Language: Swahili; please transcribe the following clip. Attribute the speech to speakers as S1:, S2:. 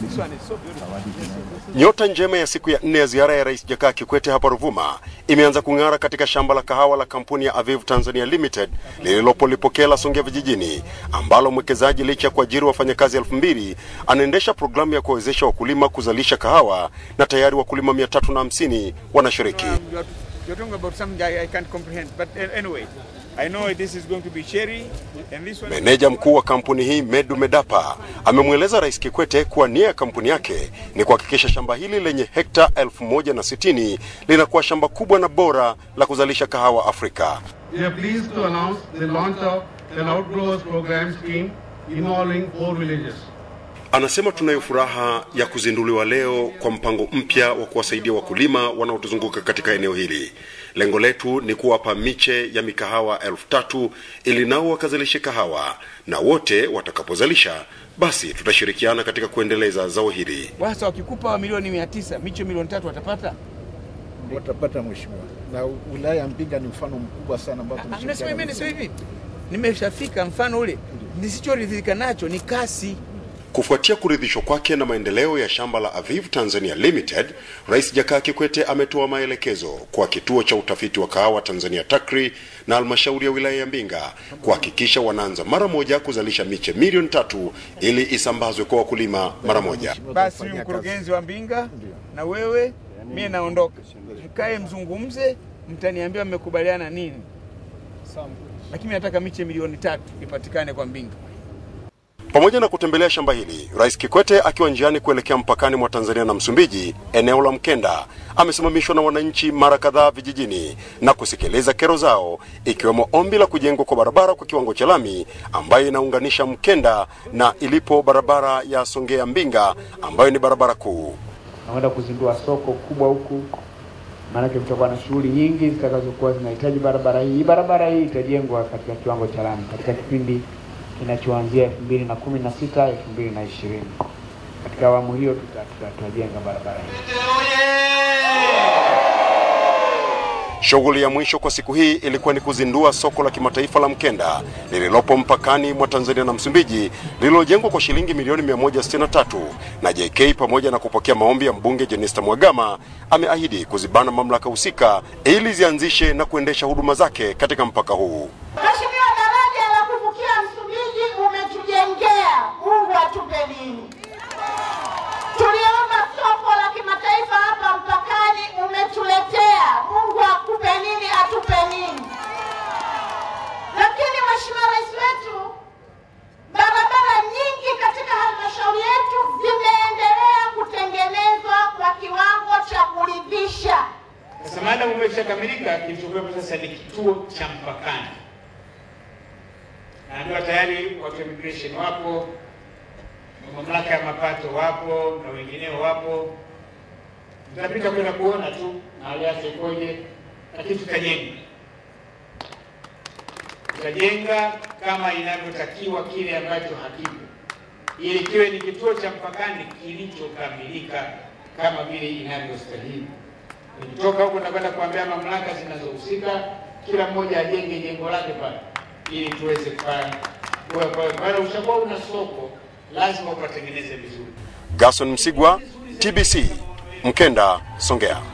S1: Nyota njema ya siku ya nne ya ziara ya Rais Jakaya Kikwete hapa Ruvuma imeanza kung'ara katika shamba la kahawa la kampuni ya Aviv Tanzania Limited lililopo Lipokela, Songea vijijini, ambalo mwekezaji licha ya kuajiri wafanyakazi elfu mbili anaendesha programu ya kuwawezesha wakulima kuzalisha kahawa na tayari wakulima mia tatu na hamsini wanashiriki.
S2: Um, you're, you're talking about something I, I can't comprehend. But uh, anyway, I know this is going to be cherry, and this one.
S1: Meneja mkuu wa kampuni hii Medu Medapa amemweleza Rais Kikwete kuwa nia ya kampuni yake ni kuhakikisha shamba hili lenye hekta elfu moja na sitini linakuwa shamba kubwa na bora la kuzalisha kahawa Afrika.
S3: We are pleased to announce the launch of an outgrowers program scheme involving four villages.
S1: Anasema tunayo furaha ya kuzinduliwa leo kwa mpango mpya wa kuwasaidia wakulima wanaotuzunguka katika eneo hili. Lengo letu ni kuwapa miche ya mikahawa elfu tatu ili nao wakazalishe kahawa, na wote watakapozalisha basi tutashirikiana katika kuendeleza zao hili.
S2: Sasa wakikupa milioni mia tisa miche milioni tatu watapata.
S4: watapata mheshimiwa, na wilaya ya Mbinga ni mfano mkubwa sana ambao
S2: Ah, Nasema
S4: tumeshirikiana
S2: hivi, nasema
S4: vizuri.
S2: hivi, nimeshafika. Mfano ule nisichoridhika nacho ni kasi.
S1: Kufuatia kuridhishwa kwake na maendeleo ya shamba la Aviv Tanzania Limited, Rais Jakaya Kikwete ametoa maelekezo kwa kituo cha utafiti wa kahawa Tanzania TACRI na halmashauri ya wilaya ya Mbinga kuhakikisha wanaanza mara moja kuzalisha miche milioni tatu ili isambazwe kwa wakulima mara moja.
S2: Basi huyu mkurugenzi wa Mbinga na wewe, mie naondoka, mkae mzungumze, mtaniambia mmekubaliana nini, lakini nataka miche milioni tatu ipatikane kwa Mbinga.
S1: Pamoja na kutembelea shamba hili, Rais Kikwete akiwa njiani kuelekea mpakani mwa Tanzania na Msumbiji, eneo la Mkenda, amesimamishwa na wananchi mara kadhaa vijijini na kusikiliza kero zao, ikiwemo ombi la kujengwa kwa barabara kwa kiwango cha lami ambayo inaunganisha Mkenda na ilipo barabara ya Songea Mbinga ambayo ni barabara kuu.
S5: nakwenda kuzindua soko kubwa huku, maanake kutakuwa na shughuli nyingi zitakazokuwa zinahitaji barabara hii. Hii barabara hii itajengwa katika kiwango cha lami katika kipindi kinachoanzia elfu mbili na kumi na sita elfu mbili na ishirini Katika awamu hiyo tuta- tuta- tutajenga barabara hii.
S1: Shughuli ya mwisho kwa siku hii ilikuwa ni kuzindua soko la kimataifa la Mkenda lililopo mpakani mwa Tanzania na Msumbiji lililojengwa kwa shilingi milioni 163 na JK pamoja na kupokea maombi ya mbunge Jenista Mhagama ameahidi kuzibana mamlaka husika ili zianzishe na kuendesha huduma zake katika mpaka huu.
S6: Mheshimiwa, daraja la kuvukia Msumbiji umetujengea, Mungu atupe nini? Tuliomba soko la kimataifa hapa mpakani, umetuletea, Mungu akupe nini, atupe nini? Lakini Mheshimiwa Rais wetu, barabara nyingi katika halmashauri yetu zimeendelea kutengenezwa kwa kiwango cha kuridhisha.
S7: Sasa maadamu umeshakamilika, kilichokuwepo sasa ni kituo cha mpakani. Naambiwa tayari watu wa immigration wapo, mamlaka ya mapato wapo na wengineo wapo. Tutapita kwenda kuona tu hali yake ikoje, lakini tutajenga, tutajenga kama inavyotakiwa kile ambacho hakipo, ili kiwe ni kituo cha mpakani kilichokamilika kama vile inavyostahili. Nikitoka huko nakwenda kuambia mamlaka zinazohusika, kila mmoja ajenge jengo lake pale, ili tuweze kufanya kwa kwa pale. Ushakuwa una soko, lazima upatengeneze vizuri.
S1: Gason Msigwa, TBC, Mkenda, Songea.